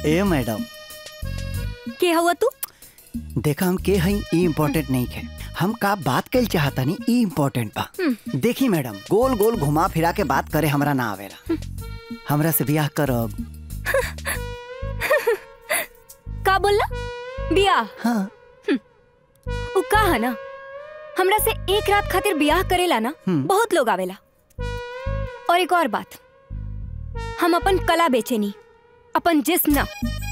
ए madam के हुआ तू देखा हम के हई ई इम्पोर्टेंट नहीं है हम का बात कल चाहता नहीं ई इम्पोर्टेंट बा देखी मैडम गोल गोल घुमा फिरा के बात करे हमरा ना आवेला हमरा से ब्याह करब का बोलला बियाह हाँ उ का है ना हमरा से एक रात खातिर बियाह करेला ना हम्म। बहुत लोग आवेला और एक और बात हम अपन कला बेचेनी अपन जिस्म ना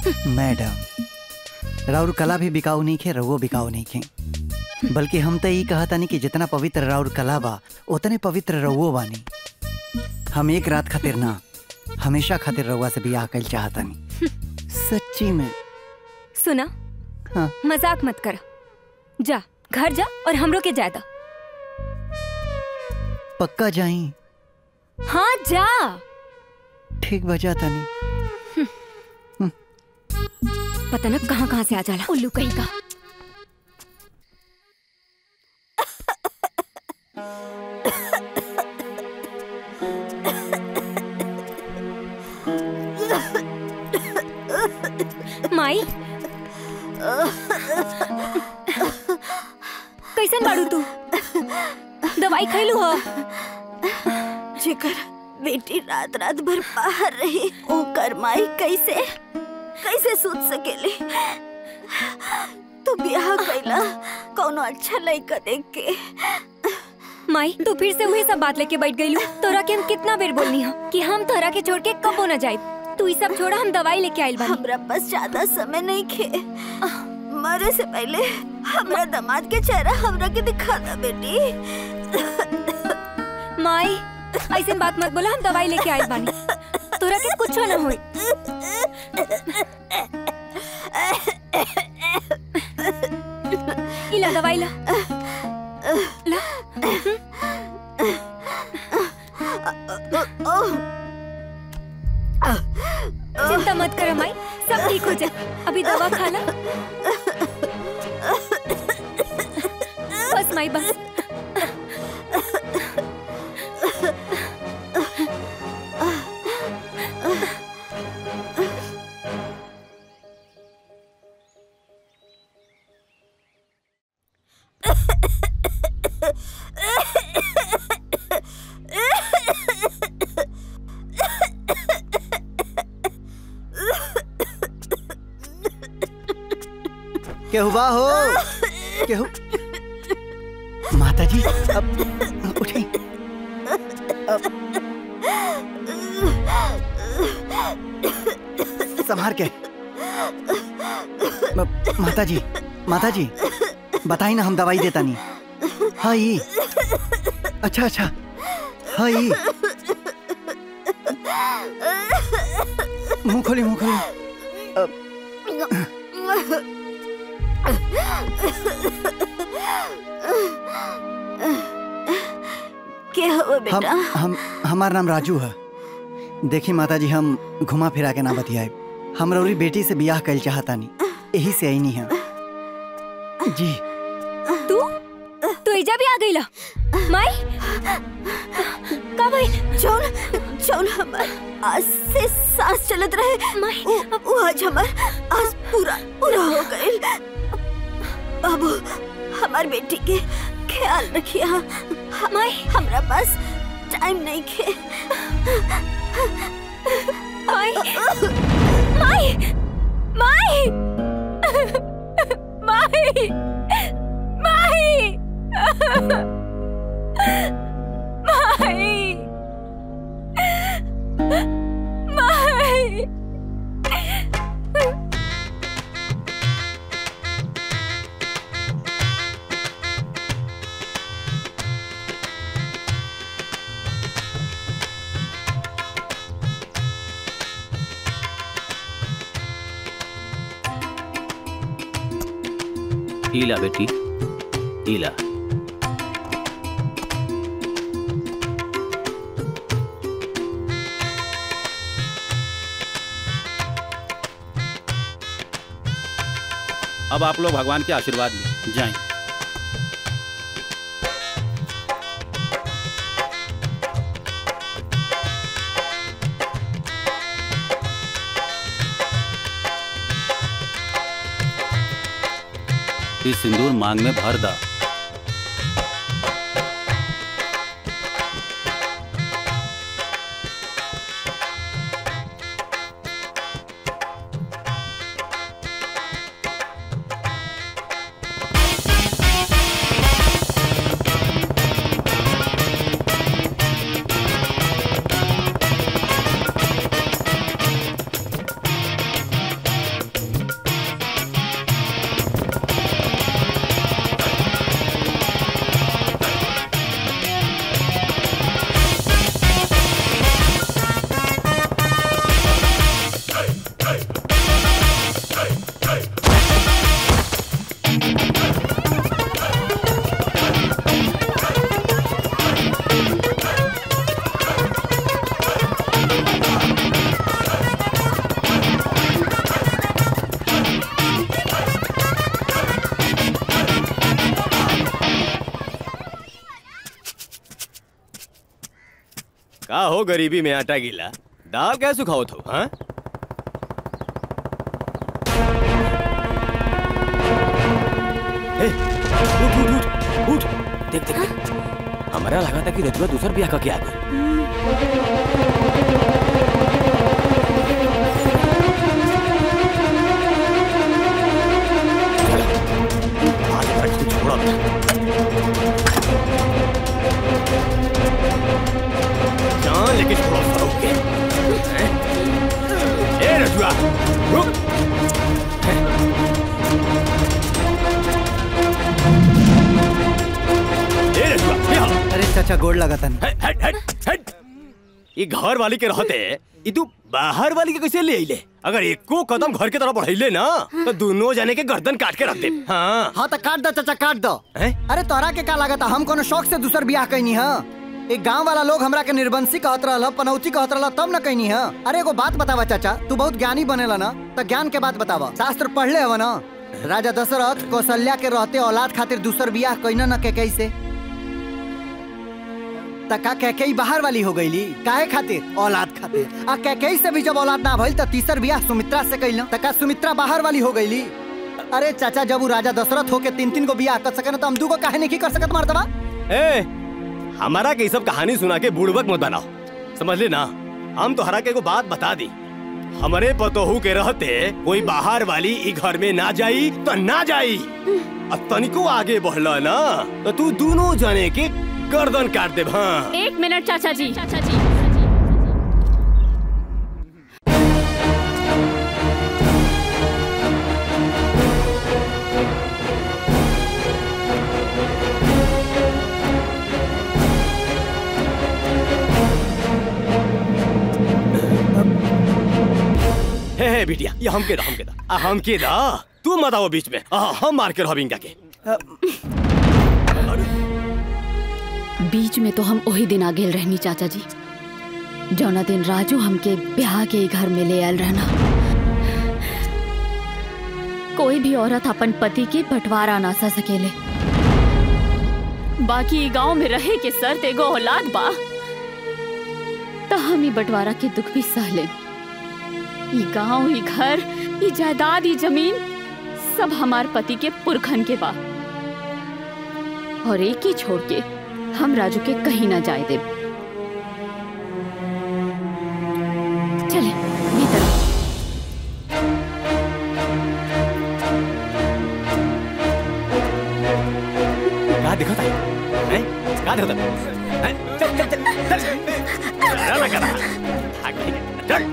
मैडम राउर कला भी बिकाऊ नहीं खे रवो बिकाऊ नहीं खे बल्कि हम तो यही कहता नहीं कि जितना पवित्र राउर कला बा उतने पवित्र रवो बानी हम एक रात खातिर ना हमेशा खातिर रउआ से बियाह कल चाहता नहीं सच्ची में सुना हाँ मजाक मत कर जा घर जा और हमरो के जायदा पक्का जाई हाँ जा ठीक बजा तनी पता न कहाँ कहाँ से आ जाला उल्लू कहीं का माई कैसन बाड़ू तू दवाई खैलू हो जेकर बेटी रात रात भर बाहर रही ओकर माई कैसे कैसे सोच सकेली तू ब्याह कैला कौनो अच्छा लड़का देख के माई तू फिर से वही सब बात लेके बैठ गई तोरा के हम कितना बेर बोलनी हो कि हम तोरा के छोड़ के कबो न जाए तू ई सब छोड़ा हम दवाई लेके आइल बानी हमरा पास ज्यादा समय नहीं खे मरे से पहले हमरा दामाद के चेहरा हमरा के दिखा दा बेटी माई ऐसे बात मत बोला हम दवाई लेके आइल बानी तोरा के कुछ ना होई इला दवाई ला ला चिंता मत कर माई सब ठीक हो जाए अभी दवा खा ला बस माई बस केहू बा हो केहू माता जी अब उठे अब संभार के म- माता जी माता जी बताई ना हम दवाई देता नहीं हाँ ये अच्छा अच्छा हाँ ये मुंह खोली मुंह खोली अब क्या हुआ हम बेटा हम हमार नाम राजू है देखी माता जी हम घुमा फिरा के ना बतियाए हम रौरी बेटी से बियाह कल चाहता नहीं यही से आई नहीं है जी तू तू इजा भी आ गई ला माई का भाई जौन जौन हमार आज से सांस चलत रहे माई वो, वो आज हमार आज पूरा पूरा हो गए बाबू हमार बेटी के ख्याल रखिए माई हमरा पास टाइम नहीं खे माई माई माई माई माई माई माई ईला बेटी ईला अब आप लोग भगवान के आशीर्वाद लें जाएं इस सिंदूर मांग में भर दा का हो गरीबी में आटा गीला दाल क्या सुखाओ थो हाँ ए, उठ उठ उठ उठ देख देख देख हमारा लगा था कि रजुआ दूसर ब्याह का क्या गई आज तक तू छोड़ा मत। जान लेके छोड़ो सरोगे हैं? ए रजुआ रुक ए रजुआ यहाँ अरे चाचा गोड़ लगा तन हट हट हट हट ये घर वाली के रहते ये तू बाहर वाली के कैसे ले आइले अगर एको कदम घर के तरफ बढ़ाइले ना तो दोनों जाने के गर्दन काट के रख दे हाँ हाँ तो काट दो चाचा काट दो हैं? अरे तोरा के का लागत हम कोनो शौक से दूसर बियाह कैनी है एक गांव वाला लोग हमरा के निर्बंसी कहत रहल पनौती कहत रहल तब न कैनी है अरे एगो बात बतावा चाचा तू बहुत ज्ञानी बनेला ना तो ज्ञान के बात बतावा शास्त्र पढ़ले हव ना राजा दशरथ कौशल्या के रहते औलाद खातिर दूसर बियाह कैना न के कैसे तका कैकेई बाहर वाली हो गईली काहे खातिर औलाद खातिर आ कैकेई से भी जब औलाद ना भइल त तीसर बियाह सुमित्रा से कैला तका सुमित्रा बाहर वाली हो गईली अरे चाचा जब वो राजा दशरथ होके तीन तीन को बियाह कर सके ना तो हम दू को काहे नहीं कर सकत मर्दबा ए हमारा के ये सब कहानी सुना के बुड़बक मत बनाओ समझ ले ना हम तो हरा के एगो बात बता दी हमारे पतोहू के रहते कोई बाहर वाली ई घर में ना जाई तो ना जाई और तनिको आगे बढ़ला ना तो तू दोनों जने के गर्दन काट दे हाँ एक मिनट चाचा जी चाचा जी हे हे बिटिया ये हम के दा हम के दा आ, हम के दा तू मत आओ बीच में आ, हम मार के रहब इनका के बीच में तो हम वही दिन आ गेल रहनी चाचा जी जौना दिन राजू हमके ब्याह के घर में ले आयल रहना कोई भी औरत अपन पति के बंटवारा ना सा सकेले बाकी ई गांव में रहे के शर्त एगो औलाद बा त हम ई बंटवारा के दुख भी सह ले ई गांव ई घर ई जायदाद ई जमीन सब हमार पति के पुरखन के बा और एक ही छोड़ के हम राजू के कहीं ना जाए दे चले भीतर कहा दिखा था हैं? कहा दिखा था हैं? चल चल चल चल डरा ना करा भाग नहीं, चल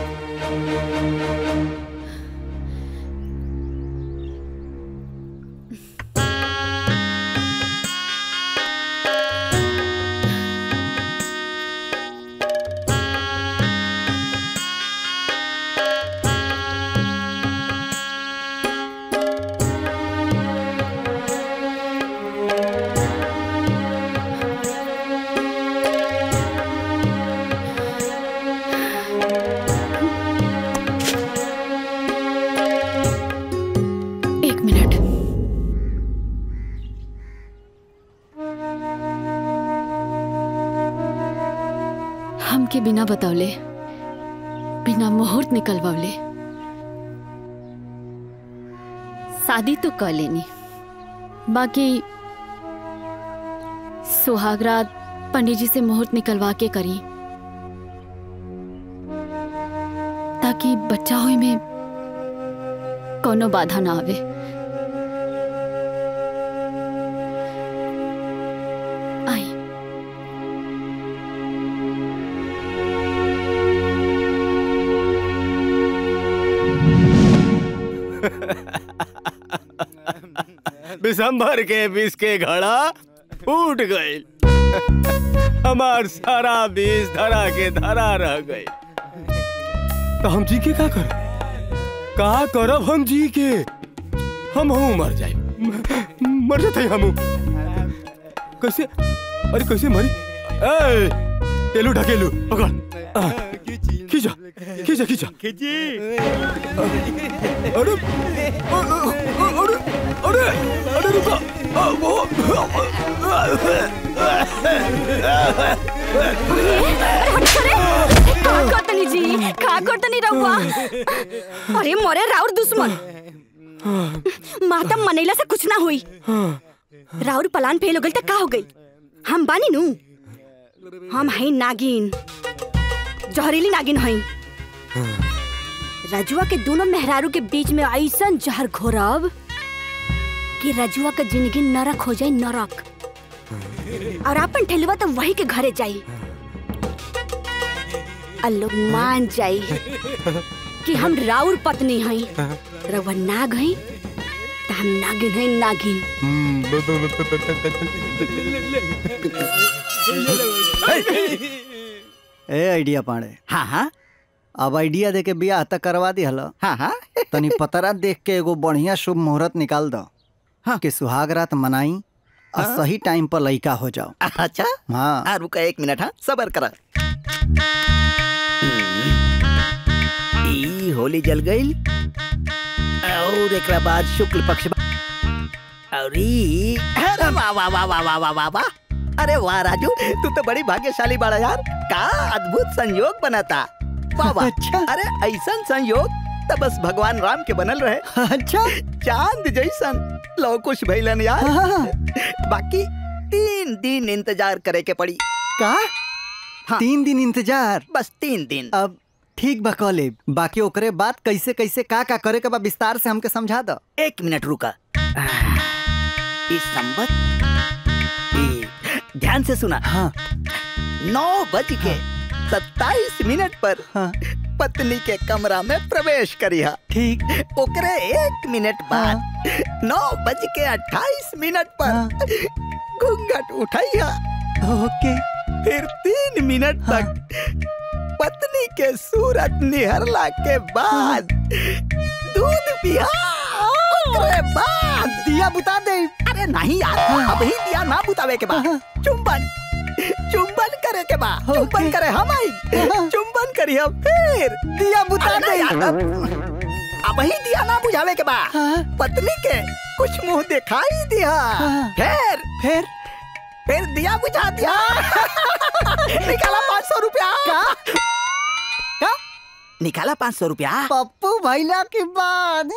एक मिनट हमके बिना बतौले बिना मुहूर्त निकलवले शादी तो कर लेनी बाकी सुहागरात पंडित जी से मुहूर्त निकलवा के करी ताकि बच्चा होई में कोनो बाधा ना आवे आई दिसंबर के बीस के घड़ा फूट गई हमार सारा बीस धरा के धरा रह गई तो हम जी के का कर का करब हम जी के हम हूँ मर जाए मर जाते हम कैसे अरे कैसे मरी ए टेलू ढकेलू पकड़ आ, खींचा खींचा खींचा अरे अरे अरे अरे रुको आ, वो का करतनी जी का करतनी रहुआ अरे मोरे राउर दुश्मन माता मनैला से कुछ ना हुई राउर पलान फेल हो गई तो का हो गई हम बानी नु हम हई नागिन जहरीली नागिन हई रजुआ के दोनों मेहरारू के बीच में ऐसा जहर घोरब कि रजुआ का जिंदगी नरक हो जाए नरक और अपन ठेलुआ तो वही के घरे जाई और लोग मान जाई कि हम राउर पत्नी हई रउआ नाग हई त हम नागिन हई नागिन ए आइडिया पाड़े हाँ हाँ अब आइडिया दे के बियाह तक करवा दी हलो हाँ हाँ तनी पतरा देख के एगो बढ़िया शुभ मुहूर्त निकाल दो हाँ। कि सुहाग रात मनाई और हाँ। सही टाइम पर लइका हो जाओ अच्छा हाँ हाँ रुका एक मिनट हाँ सबर करा ई होली जल गई और एकरा बाद शुक्ल पक्ष बा- और ई अरे वाह वाह वाह वाह वाह वाह वाह वाह अरे वाह राजू तू तो बड़ी भाग्यशाली बड़ा यार का अद्भुत संयोग बना था वाह वाह अच्छा। अरे ऐसा संयोग तो बस भगवान राम के बनल रहे अच्छा चांद जैसन लो कुछ भैलन यार हाँ। बाकी तीन दिन इंतजार करे के पड़ी का हाँ। तीन दिन इंतजार बस तीन दिन अब ठीक बा कॉलेब बाकी ओकरे बाद कैसे कैसे का का करे के बा विस्तार से हमके समझा दो एक मिनट रुका इस संबत ई, ध्यान से सुना हाँ नौ बज के सत्ताईस मिनट पर हाँ पत्नी के कमरा में प्रवेश करिहा ठीक ओकरे एक मिनट बाद नौ बज के अट्ठाईस मिनट पर घूंघट उठाइया ओके फिर तीन मिनट तक पत्नी के सूरत निहरला के बाद दूध पिया ओकरे बाद दिया बुता दे अरे नहीं यार अभी दिया ना बुतावे के बाद चुंबन चुंबन करे के बाद चुंबन ओके। करे हम आई चुंबन करी हम फिर दिया बुता अरे दे नहीं यार, अब ही दिया ना बुझावे के बाद हाँ। पत्नी के कुछ मुंह दिखाई दिया हाँ। फिर फिर फिर दिया बुझा दिया निकाला पाँच सौ रुपया का निकाला पाँच सौ रुपया पप्पू भैला के बाद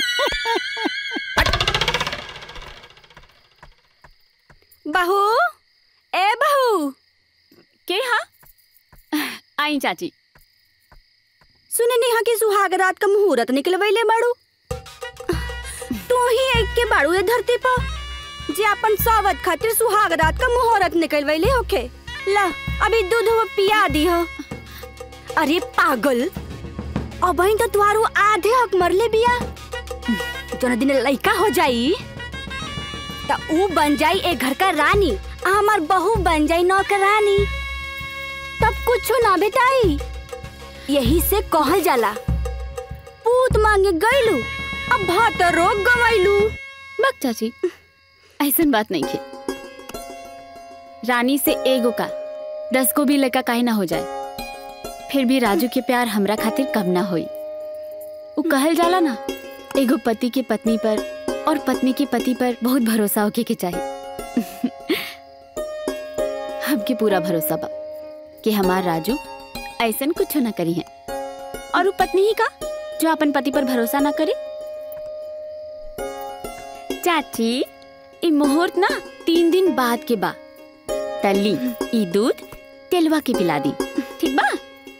बहू ए बहू के हाँ आई चाची सुने नेहा के सुहाग रात का मुहूर्त निकलवैले बाड़ू तू ही एक के बाड़ू ए धरती पर जे अपन सावत खातिर सुहाग रात का मुहूर्त निकलवैले होके ला अभी दूध वो पिया दी हो अरे पागल अब वहीं तो तुहारू आधे हक मरले बिया जोना दिन लइका हो जाई त ऊ बन जाई ए घर का रानी आ हमार बहू बन जाई नौकरानी तब कुछ ना बेटाई यही से कहल जाला पूत मांगे गईलू अब भात रोग गवाइलू बक चाची ऐसन बात नहीं है रानी से एगो का दस को भी लड़का काहे ना हो जाए फिर भी राजू के प्यार हमरा खातिर कम ना होई उ कहल जाला ना एगो पति के पत्नी पर और पत्नी के पति पर बहुत भरोसा होके के चाहिए हमके पूरा भरोसा बा कि हमार राजू ऐसन कुछ ना करी है और वो पत्नी ही का जो अपन पति पर भरोसा ना करे चाची ई मुहूर्त ना तीन दिन बाद के बा तली ई दूध तेलवा के पिला दी ठीक बा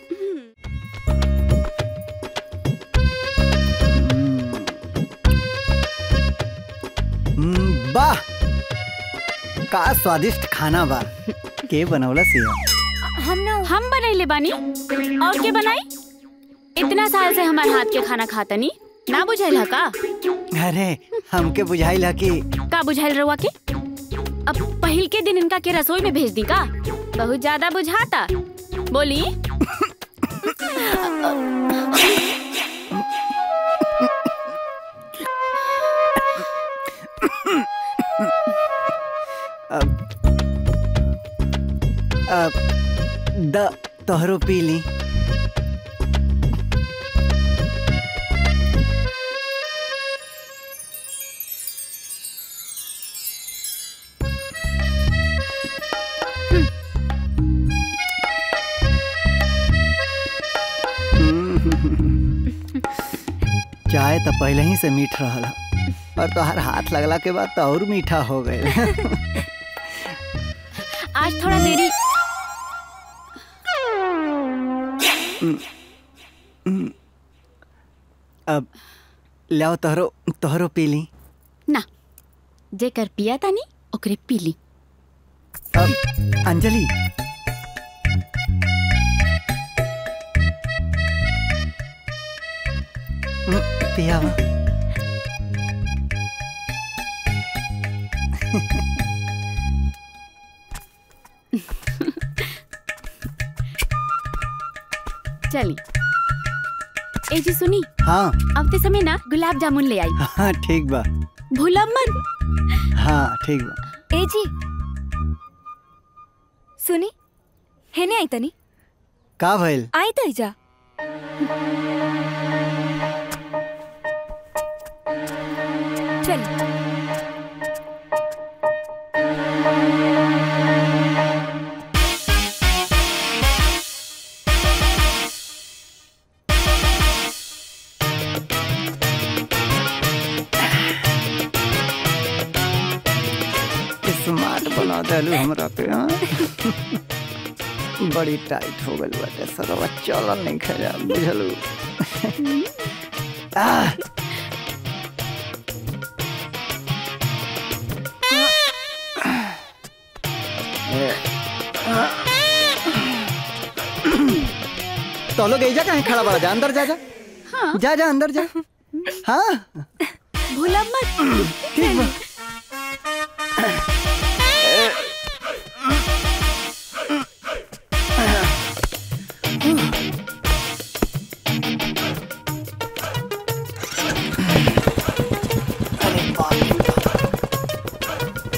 हम्म, वाह का स्वादिष्ट खाना बा के बनौला सिया हम ना हम बनैले बानी और के बनाई इतना साल से हमार हाथ के खाना खातनी ना बुझाइल हा का अरे हमके बुझाइल ह कि का बुझाइल रहुआ के अब पहिल के दिन इनका के रसोई में भेज दी का बहुत ज्यादा बुझाता बोली अब अब द तोहरो पी ली चाय तो पहले ही से मीठ रहल ह। और तोहर हाथ लगला के बाद तो और मीठा हो गए आज थोड़ा देरी अब लाओ तोहरो तोहरो पी ली ना जेकर पिया तानी ओकरे पीली अब अंजलि हम्म, पियावा चली ए जी सुनी हाँ अब समय ना गुलाब जामुन ले आई हाँ ठीक बा भूलब मत हाँ ठीक बा ए जी सुनी हेने आई तनी का भइल आई तई जा चल स्मार्ट बना देलू हमरा के हाँ बड़ी टाइट हो गइल बाटे सरवा चलन नहीं खा बुझलू आह, तो लोग ऐजा कहीं खड़ा बड़ा जा अंदर जा जा जा जा अंदर जा हाँ भूलब मत ठीक बा अरे बाप रे बाप।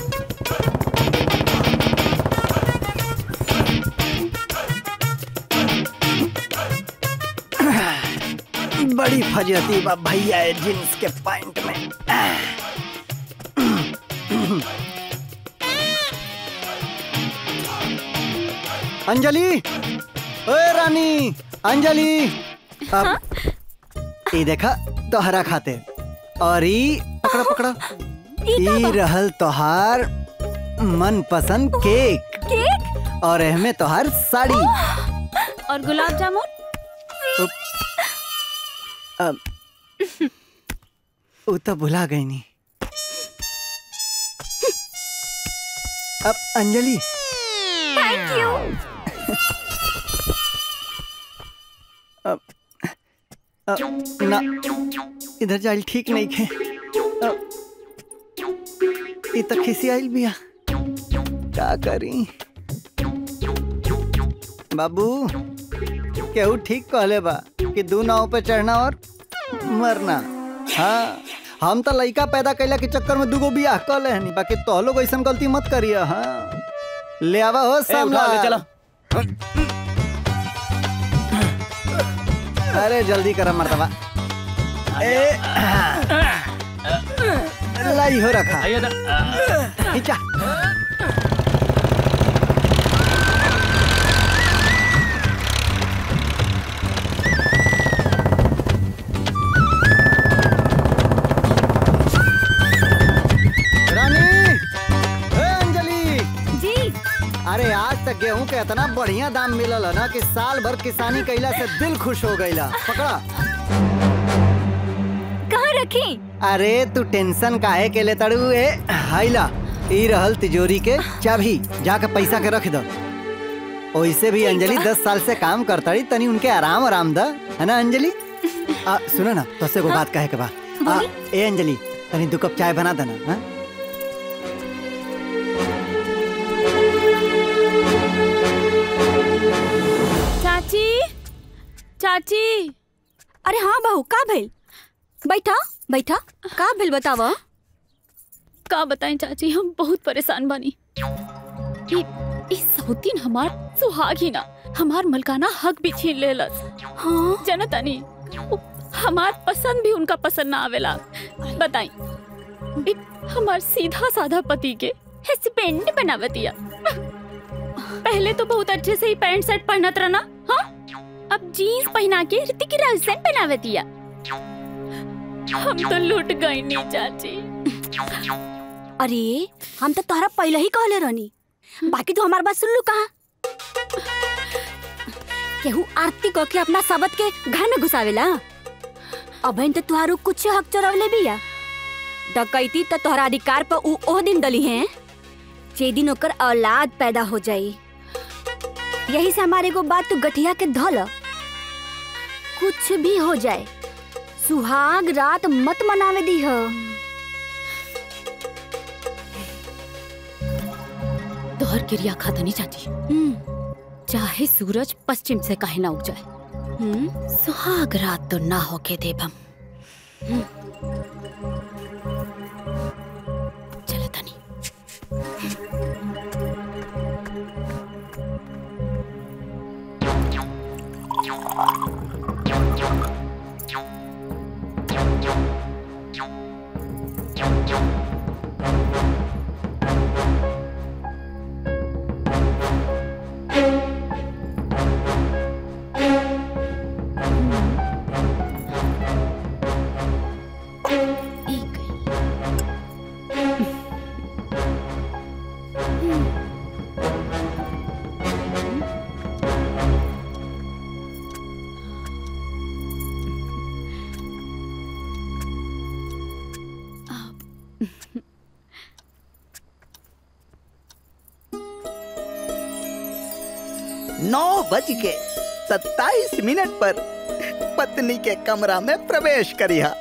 बड़ी फजती बा भैया है जींस के पैंट में अंजलि ओए रानी अंजलि अब ई देखा तोहरा खाते और ई पकड़ा पकड़ा ई रहल तोहार मन पसंद केक केक और एहमे तोहार साड़ी और गुलाब जामुन अब वो तो भुला गई नहीं अब अंजलि थैंक यू अब अब ना इधर जाइल ठीक नहीं खे अब ई तो खिसी आइल बिया का करी बाबू केहू ठीक कहले बा कि दू नाव पे चढ़ना और मरना हाँ हम तो लइका पैदा कैला के चक्कर में दूगो बियाह कर ले हनी बाकी तो लोग ऐसा गलती मत करिए हाँ ले आवा हो ए, उठा ले सामने चला अरे जल्दी करा मर्तबा ए लाई हो रखा आइए ना खींचा रानी के इतना बढ़िया दाम मिलल है ना कि साल भर किसानी कैला से दिल खुश हो गईला पकड़ा कहाँ रखी अरे तू टेंशन काहे के ले तड़ू ए हाइला ई रहल तिजोरी के चाबी जाके पैसा के रख दो ओइसे भी अंजलि दस साल से काम करताड़ी तनी उनके आराम आराम द है ना अंजलि आ, सुनो ना तो से को बात कहे के बा आ, ए अंजलि तनी दो कप चाय बना देना हाँ? चाची चाची अरे हाँ बहू का भेल बैठा बैठा का भेल बतावा का बताएं चाची हम बहुत परेशान बानी ई ई सौतीन हमार सुहाग ही ना हमार मलकाना हक भी छीन लेलस हाँ जनतानी उ- हमार पसंद भी उनका पसंद ना आवेला बताई ई हमार सीधा साधा पति के हस्बैंड बनावतिया पहले तो बहुत अच्छे से ही पैंट शर्ट पहनत रहना हाँ अब जीन्स पहना के ऋतिक रोशन बनावतिया हम तो लूट गई नहीं चाची अरे हम तो तोहरा पहले ही कहले रहनी बाकी तू हमार बात सुन लू कहा केहू आरती कह के अपना सबत के घर में घुसावेला अबन तो तुहारू कुछ हक चोरवले बिया डकैती तो तोहरा अधिकार पर उ ओह दिन दली है जे दिन ओकर औलाद पैदा हो जाई यही से हमारे को बात तू गठिया के धल कुछ भी हो जाए सुहाग रात मत मनावे दी हो तोहर क्रिया खाता नहीं चाची चाहे सूरज पश्चिम से काहे ना उग जाए हम्म सुहाग रात तो ना होके देबम चले तनी एक नौ बज के सत्ताईस मिनट पर पत्नी के कमरा में प्रवेश करिया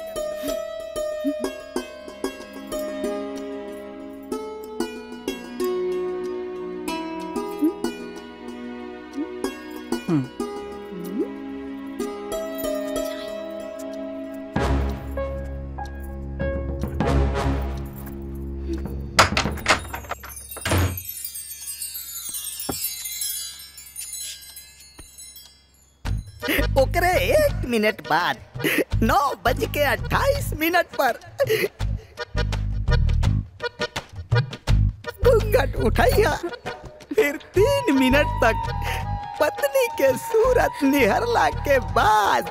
ओकरे एक मिनट बाद नौ बज के अट्ठाईस मिनट पर घूंघट उठाइया फिर तीन मिनट तक पत्नी के सूरत निहरला के बाद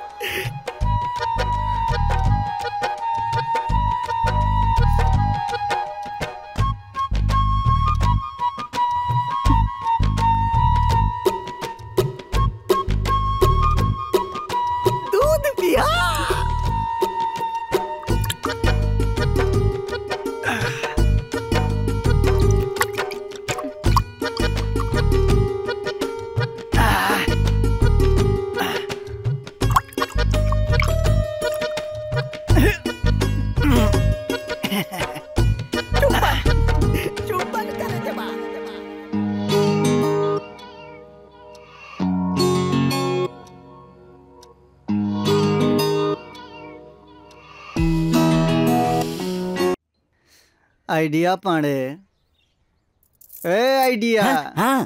दूध पिया चुम्बन करे के बाद आइडिया पांडे ए आइडिया हाँ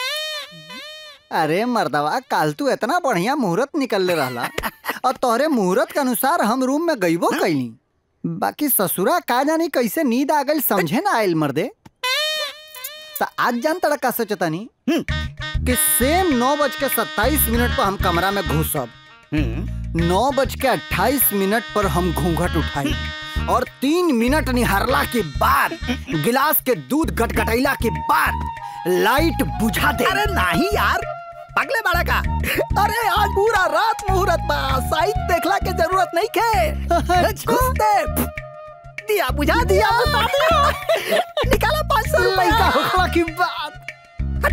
अरे मर्दवा काल तू इतना बढ़िया मुहूर्त निकलले रहला और तोहरे मुहूर्त के अनुसार हम रूम में गईबो कैली बाकी ससुरा का जानी कैसे नींद आ गई समझे ना आयल मर्दे तो आज जान तड़ा का सोचतानी कि सेम नौ बज के सत्ताईस मिनट पर हम कमरा में घुसब नौ बज के अट्ठाईस मिनट पर हम घूंघट उठाई और तीन मिनट निहारला के बाद गिलास के दूध गटगटैला के बाद लाइट बुझा दे अरे नहीं यार पगले बड़ा का अरे आज पूरा रात मुहूर्त बा साइड देखला के जरूरत नहीं के घुस दे दिया बुझा दिया बता दिया निकाला पाँच सौ रुपए का होखला की बात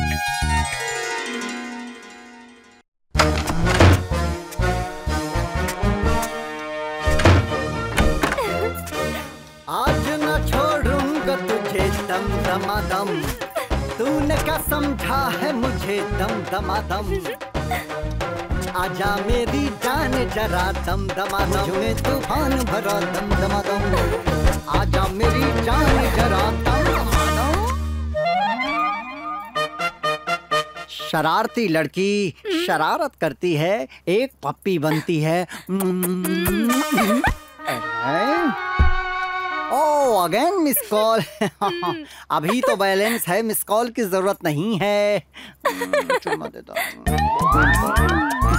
आज न छोड़ूंगा तुझे दम दमादम तूने क्या समझा है मुझे दम दमादम आजा मेरी जान जरा दम दमादम में तूफान भरा दम दमादम आजा मेरी जान जरा दम दमादम शरारती लड़की शरारत करती है एक पप्पी बनती है ओ अगेन मिस कॉल अभी तो बैलेंस है मिस कॉल की जरूरत नहीं है चुम्मा देता हूँ।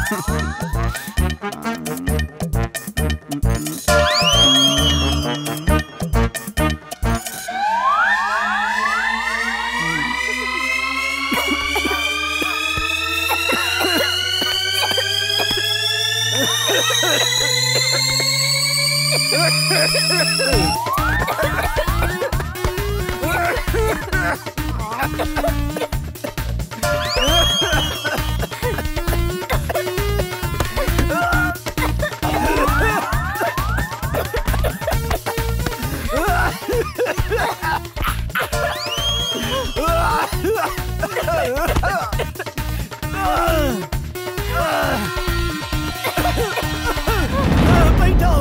बैठो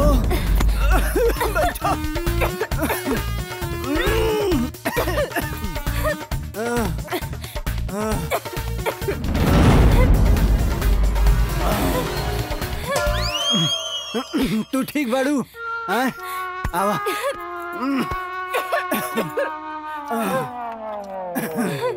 तू ठीक बाड़ू हाँ? आवा